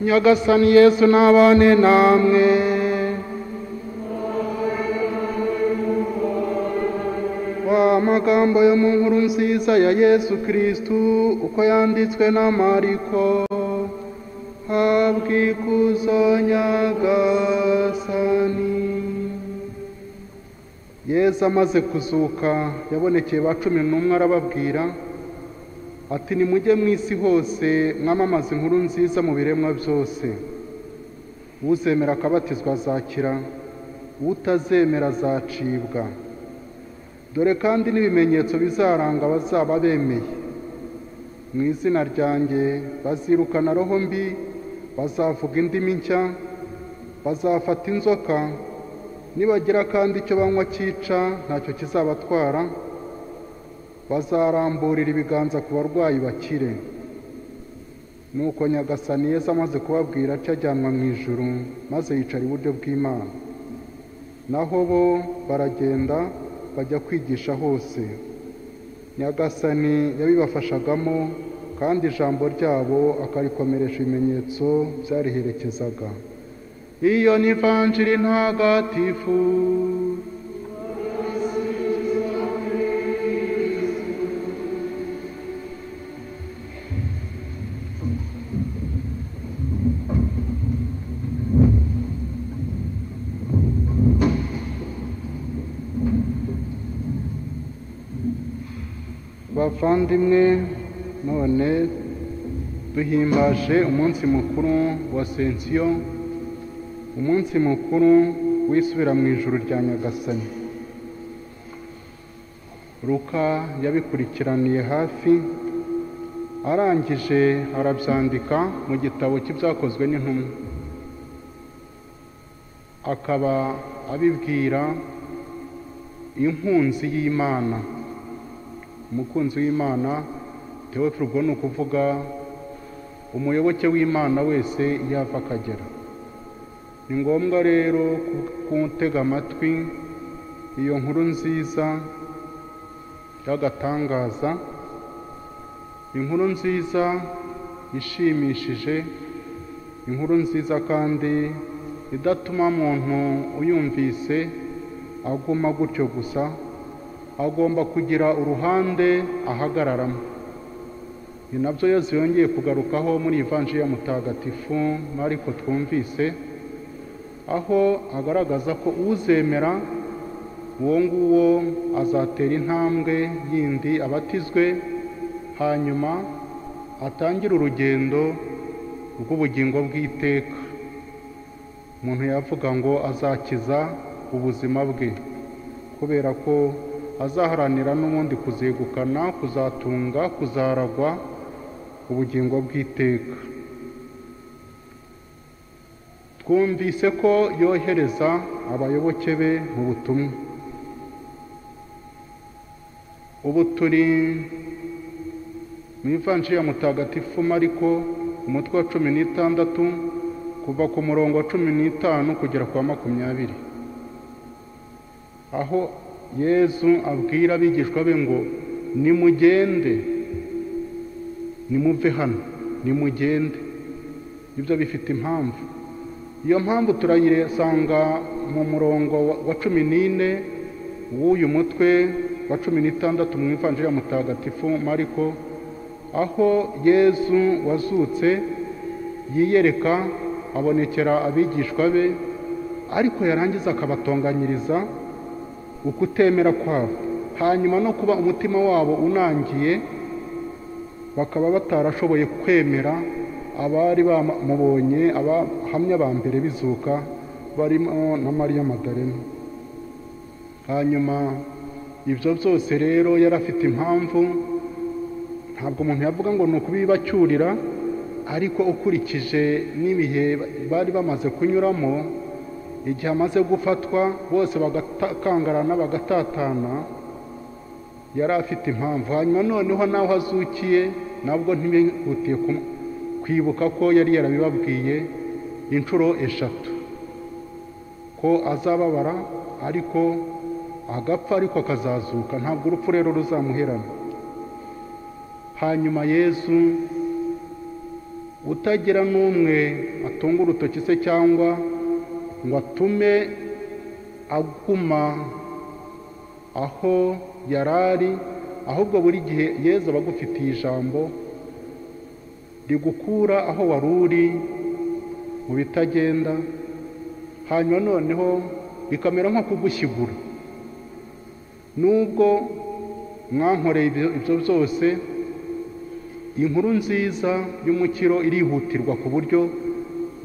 nyagasani yesu n'abane namwe wa magambo yo mu nkuru nziza ya yesu kirisitu uko yanditswe na mariko habwa ikuzo nyagasani yesu amaze kuzuka yabonekeye ba cumi n'umwe arababwira ati nimujye mu isi hose mwamamaze inkuru nziza mu biremwa byose uzemera akabatizwa azakira utazemera azacibwa dore kandi n'ibimenyetso bizaranga abazaba bemeye mu izina ryanjye bazirukana roho mbi bazavuga indimi nshya bazafata inzoka nibagira kandi icyo banywa cyica ntacyo kizabatwara bazaramburira ibiganza ku barwayi bakire nuko nyagasani yeza amaze kubabwira atyo ajyanwa mu ijuru maze yicara iburyo bw'imana naho bo baragenda bajya kwigisha hose nyagasani yabibafashagamo kandi ijambo ryabo akarikomeresha ibimenyetso byariherekezaga iyo ni vanjiri ntagatifu bavandimwe none duhimbaje umunsi mukuru wa sensiyo umunsi mukuru wisubira mu ijuru rya nyagasani ruka yabikurikiraniye hafi arangije arabyandika mu gitabo cy'ibyakozwe n'intumwa akaba abibwira inkunzi y'imana umukunzi w'imana tewofirugo ni ukuvuga umuyoboke w'imana wese iyo ava akagera ni ngombwa rero gutega amatwi iyo nkuru nziza y'agatangaza inkuru nziza ishimishije inkuru nziza kandi idatuma muntu uyumvise aguma gutyo gusa agomba kugira uruhande ahagararamo ni nabyo yose yongeye kugarukaho muri ivanji ya mutagatifu mariko twumvise aho agaragaza ko uzemera uwo nguwo azatera intambwe yindi abatizwe hanyuma atangire urugendo rw'ubugingo bw'iteka umuntu yavuga ngo azakiza ubuzima bwe kubera ko azaharanira n'ubundi kuzegukana kuzatunga kuzaragwa ubugingo bw'iteka twumvise ko yohereza abayoboke be mu butumwa ubu turi mu ivanshi ya mutagatifu mariko umutwe wa cumi n'itandatu kuva ku murongo wa cumi n'itanu kugera ku wa makumyabiri aho yezu abwira abigishwa be ngo nimugende nimuve hano nimugende ibyo bifite impamvu iyo mpamvu turayisanga mu murongo wa cumi n'ine w'uyu mutwe wa cumi n'itandatu mu ivanjiri ya mutagatifu mariko aho yezu wazutse yiyereka abonekera abigishwa be ariko yarangiza akabatonganyiriza ukutemera kwabo hanyuma no kuba umutima wabo unangiye bakaba batarashoboye kwemera abari bamubonye abahamya ba mbere bizuka barimo na mariya madarena hanyuma ibyo byose rero yari afite impamvu ntabwo umuntu yavuga ngo ni ukubibacyurira ariko ukurikije n'ibihe bari bamaze kunyuramo igihe amaze gufatwa bose bagakangarana bagatatana yari afite impamvu hanyuma noneho naho azukiye nabwo ntibihutiye kwibuka ko yari yarabibabwiye inshuro eshatu ko azababara ariko agapfa ariko akazazuka ntabwo urupfu rero ruzamuherana hanyuma yezu utagira n'umwe atunga urutoki se cyangwa ngo atume aguma aho yari ari ahubwo buri gihe yezu aba agufitiye ijambo rigukura aho wari uri mu bitagenda hanyuma noneho bikamera nko kugushyigura nubwo mwankoreye ibyo byose inkuru nziza y'umukiro irihutirwa ku buryo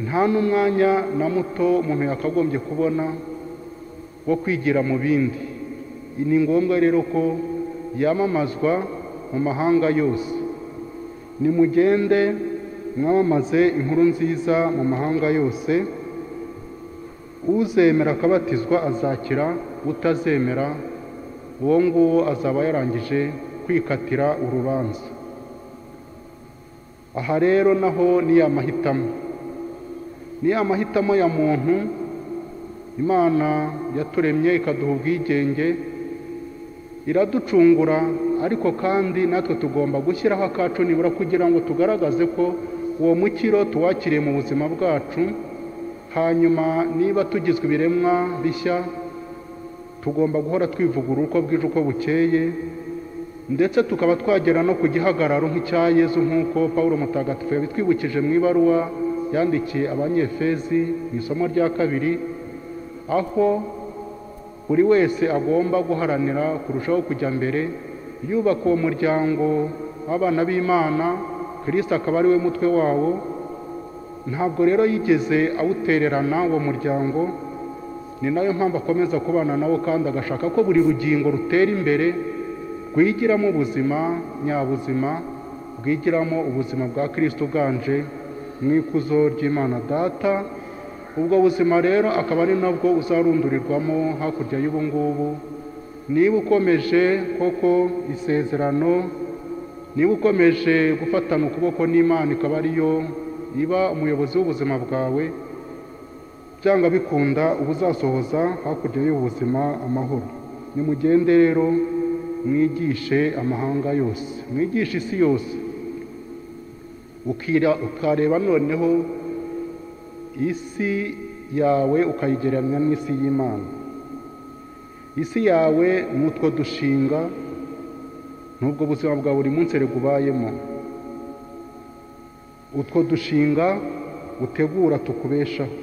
nta n'umwanya na muto umuntu yakagombye kubona wo kwigira mu bindi ni ngombwa rero ko yamamazwa mu mahanga yose nimugende mwamamaze inkuru nziza mu mahanga yose uzemera akabatizwa azakira utazemera uwo nguwo azaba yarangije kwikatira urubanza aha rero naho ni ya mahitamo ni ya mahitamo ya muntu imana yaturemye ikaduha ubwigenge iraducungura ariko kandi natwe tugomba gushyiraho akacu nibura kugira ngo tugaragaze ko uwo mukiro tuwakiriye mu buzima bwacu hanyuma niba tugizwe ibiremwa bishya tugomba guhora twivugurura uko bwije uko bukeye ndetse tukaba twagera no ku gihagararo nk'icya yezu nk'uko paul mutagatifu yabitwibukije mu ibaruwa yandikiye abanyefezi mu isomo rya kabiri aho buri wese agomba guharanira kurushaho kujya mbere yubaka uwo muryango w'abana b'imana kirisita akaba ari we mutwe wawo ntabwo rero yigeze awutererana uwo muryango ni nayo mpamvu akomeza kubana nawo kandi agashaka ko buri rugingo rutera imbere rwigiramo ubuzima nyabuzima bwigiramo ubuzima bwa kirisita uganje mu ikuzo ry'imana data ubwo buzima rero akaba ari nabwo uzarundurirwamo hakurya y'ubu ngubu niba ukomeje koko isezerano niba ukomeje gufatana ukuboko n'imana ikaba ariyo iba umuyobozi w'ubuzima bwawe byanga bikunda uba uzasohoza hakurya y'ubuzima amahoro nimugende rero mwigishe amahanga yose mwigishe isi yose ukareba noneho isi yawe ukayigereranya n'isi y'imana isi yawe ni utwo dushinga n'ubwo buzima bwa buri munsi ubayemo utwo dushinga utegura tukubeshaho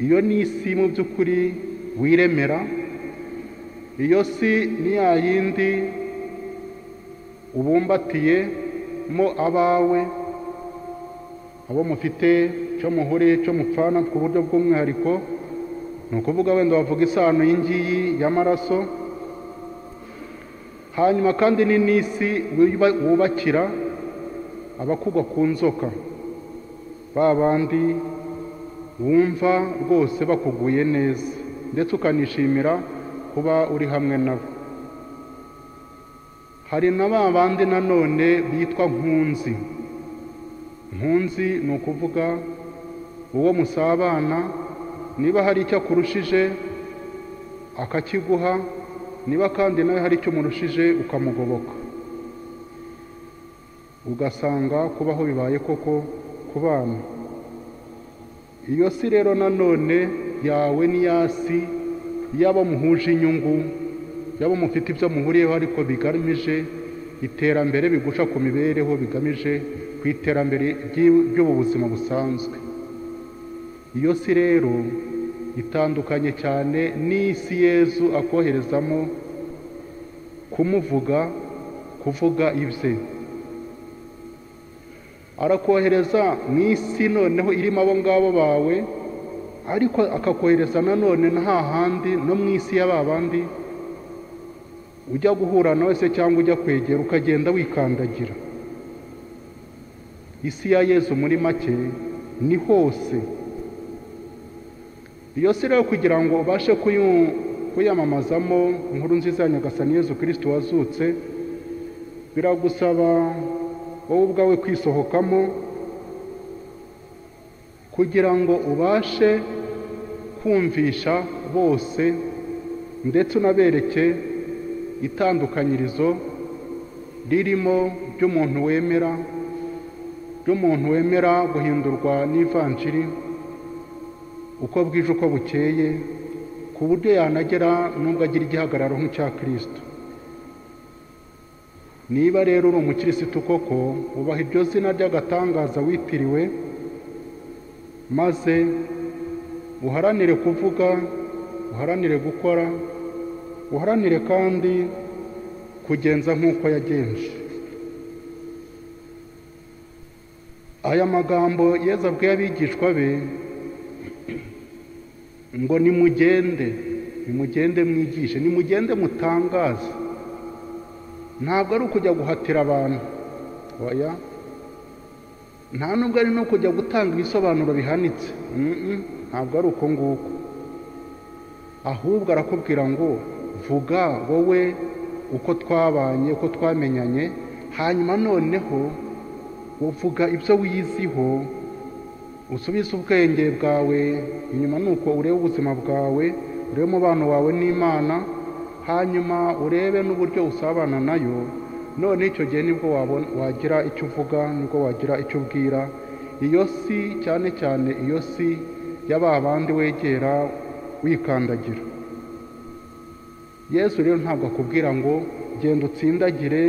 iyo ni isi mu by'ukuri wiremera iyo si ni ya yindi ubumbatiyemo abawe abo mufite cyo muhure cyo mupfana ku buryo bw'umwihariko ni ukuvuga wenda wavuga isano y'ingiyi y'amaraso hanyuma kandi ni n'isi wubakira abakugwa ku nzoka ba bandi wumva rwose bakuguye neza ndetse ukanishimira kuba uri hamwe nabo hari na ba bandi nanone bitwa nkunzi nkunzi ni ukuvuga uwo musabana niba hari icyo akurushije akakiguha niba kandi nawe hari icyo umurushije ukamugoboka ugasanga kubaho bibaye koko ku bana iyo si rero nanone yawe ni ya si y'abo muhuje inyungu y'abo mufite ibyo muhuriyeho ariko bigamije iterambere bigusha ku mibereho bigamije ku iterambere ry'ubu buzima busanzwe iyo si rero itandukanye cyane n'isi yezu akoherezamo kumuvuga kuvuga ibye arakohereza mu isi noneho irimo abo ngabo bawe ariko akakohereza nanone nta handi no mu isi y'aba bandi ujya guhura nawe se cyangwa ujya kwegera ukagenda wikandagira isi ya yezu muri make ni hose iyo si rero kugira ngo ubashe kuyamamazamo inkuru nziza ya nyagasani yezu kirisiti wazutse biragusaba wowe ubwawe kwisohokamo kugira ngo ubashe kumvisha bose ndetse unabereke itandukanyirizo ririmo ry'umuntu wemera ry'umuntu wemera guhindurwa n'ivanjiri uko bwije uko bukeye ku buryo yanagera n'ubwo agira igihagararo nk'icya kirisito niba rero uri umukirisitu koko ubaha iryo zina ry'agatangaza witiriwe maze uharanire kuvuga uharanire gukora uharanire kandi kugenza nk'uko yagenje aya magambo yeza abwiye abigishwa be ngo nimugende nimugende mwigishe nimugende mutangaze ntabwo ari ukujya guhatira abantu oya nta nubwo ari no kujya gutanga ibisobanuro bihanitse ntabwo ari uko nguko ahubwo arakubwira ngo vuga wowe uko twabanye uko twamenyanye hanyuma noneho uvuga ibyo wiyiziho usubize ubwenge bwawe inyuma ni uko urebe ubuzima bwawe urebe umubano wawe n'imana hanyuma urebe n'uburyo usabana nayo none icyo gihe nibwo wagira icyo uvuga nibwo wagira icyo ubwira iyo si cyane cyane iyo si ya bandi wegera wikandagira yesu rero ntabwo akubwira ngo genda utsindagire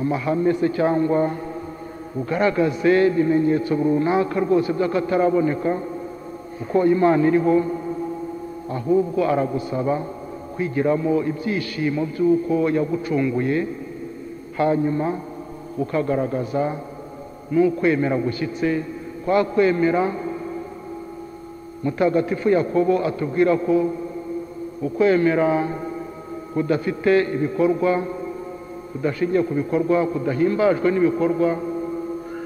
amahame se cyangwa ugaragaze ibimenyetso runaka rwose by'akataraboneka uko imana iriho ahubwo aragusaba kwigiramo ibyishimo by'uko yagucunguye hanyuma ukagaragaza n'ukwemera gushyitse kwa kwemera mutagatifu yakobo atubwira ko ukwemera kudafite ibikorwa kudashingiye ku bikorwa kudahimbajwe n'ibikorwa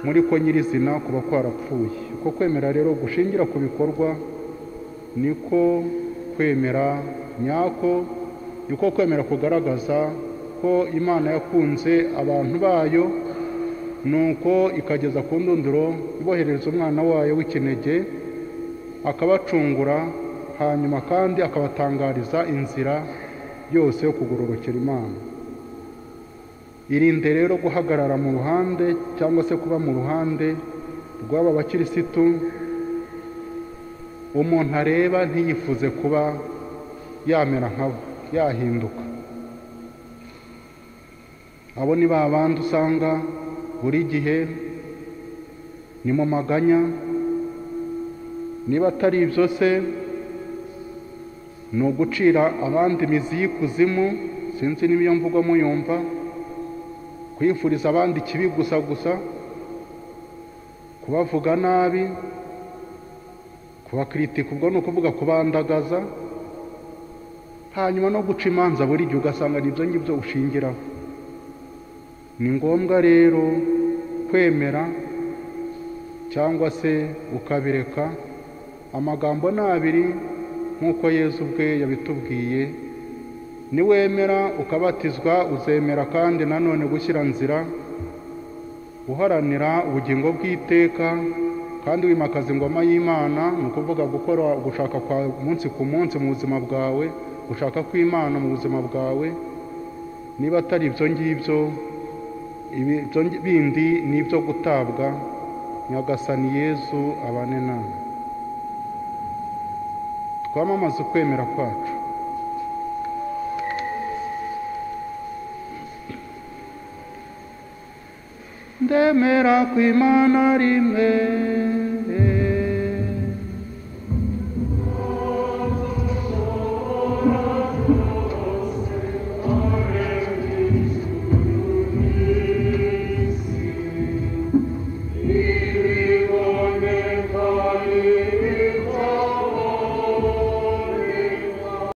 muri ko nyirizina kuba kwarapfuye uko kwemera rero gushingira ku bikorwa niko kwemera nyako niko kwemera kugaragaza ko imana yakunze abantu bayo nuko ikageza ku ndunduro iboherereza umwana wayo w'ikinege akabacungura hanyuma kandi akabatangariza inzira yose yo kugororokera imana irinde rero guhagarara mu ruhande cyangwa se kuba mu ruhande rw'aba bakirisitu umuntu areba ntiyifuze kuba yamera nkabo yahinduka abo ni ba bandi usanga buri gihe ni mu maganya niba atari ibyo se ni ugucira abandi imizi y'ikuzimu sinzi n'iyo mvugo muyumva kwifuriza abandi ikibi gusa gusa kubavuga nabi kubakiritika ubwo ni ukuvuga kubandagaza hanyuma no guca imanza buri gihe ugasanga ni ibyo ngibyo ushingiraho ni ngombwa rero kwemera cyangwa se ukabireka amagambo ni abiri nk'uko yezu ubwe yabitubwiye niwemera ukabatizwa uzemera kandi nanone gushyira nzira uharanira ubugingo bw'iteka kandi wimakaza ingoma y'imana ni ukuvuga gukora gushaka kwa munsi ku munsi mu buzima bwawe gushaka kw'imana mu buzima bwawe niba atari ibyo ngibyo bindi ni ibyo gutabwa nyagasani yezu abane nawe twamamaze ukwemera kwacu ndemera ku imana rimwe